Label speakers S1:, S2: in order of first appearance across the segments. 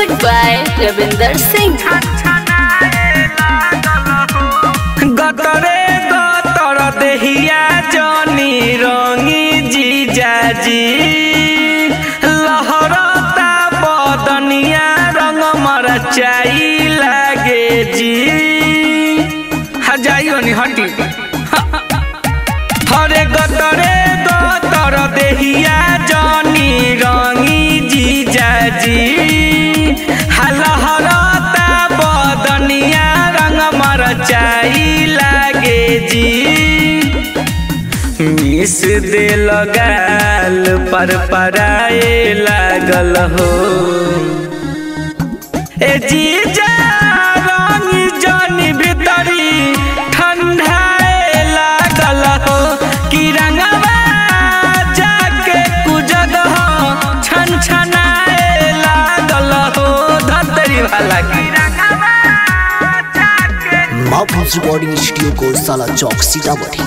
S1: Music by Ravinder Singh.
S2: गतरे गतर देहिया जनी रंगी जीजाजी लहरता बदनिया रंग मरचाई लागे जी हा जाइयो नी हटी हरे गतरे गतर देहिया जनी रंगी जीजाजी हा लहरता बदनिया रंग मरचाई लागे जी मिस दे लगाल पर पराए लागल हो ए जीजा रंगी जनी भीतरी ठंडाए लागल हो कि रंगवा जाके कुजग हो छन छनाए लागल हो धतरी वाला की
S3: माफूज रिकॉर्डिंग स्टूडियो को साला चौक सीतामढ़ी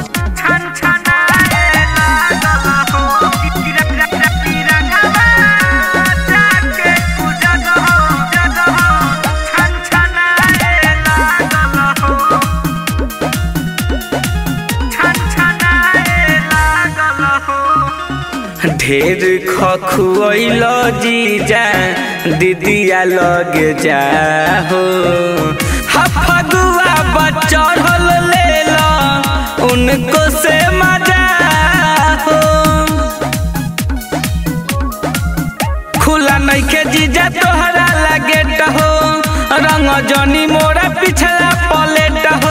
S2: ढेर खखुआइल जीजा दीदिया लगे जाहो हफगुआ बचढ़ल लेल उनको से मजा हो खुला नइखे जीजा तोहरा लगे हो रंग जनी मोरा पिछला पलेट हो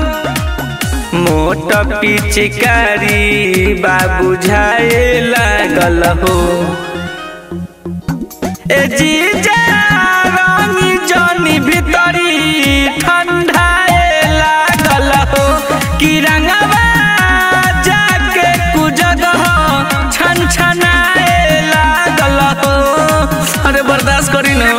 S2: मोट पिचकारी बाबू झाए लागल हो ए जीजा रंगी जनी भीतरी ठंडाए लागल हो कि रंगवा जाके कुजग हो छन छनाए लागल हो अरे बर्दाश्त करी ना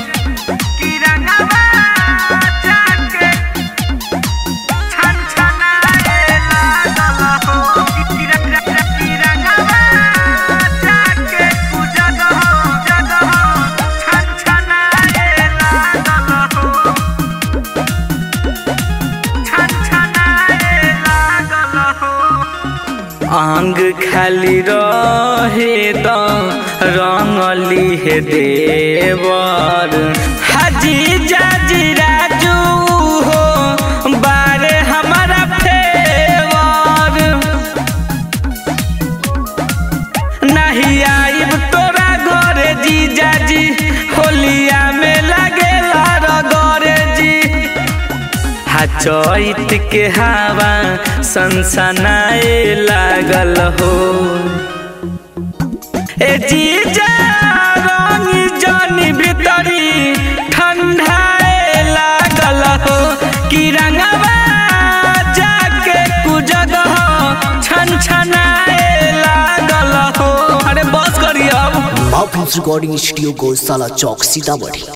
S2: आंग खाली रहे त रंगली हे देवर हाजी जाजी राजू हो बारे हमारा फेवर नहीं आइब तोरा घरे जीजाजी होलिया में लगेला रगरे जी हा चैत के हवा सनसनाए लागल हो ए जीजा रंगी जनी भीतरी ठंडाए लागल हो कि रंगवा जाके कुजग हो छन छनाए लागल हो अरे बस करी अब
S3: माफूज रिकॉर्डिंग स्टूडियो को साला चौक सीतामढ़ी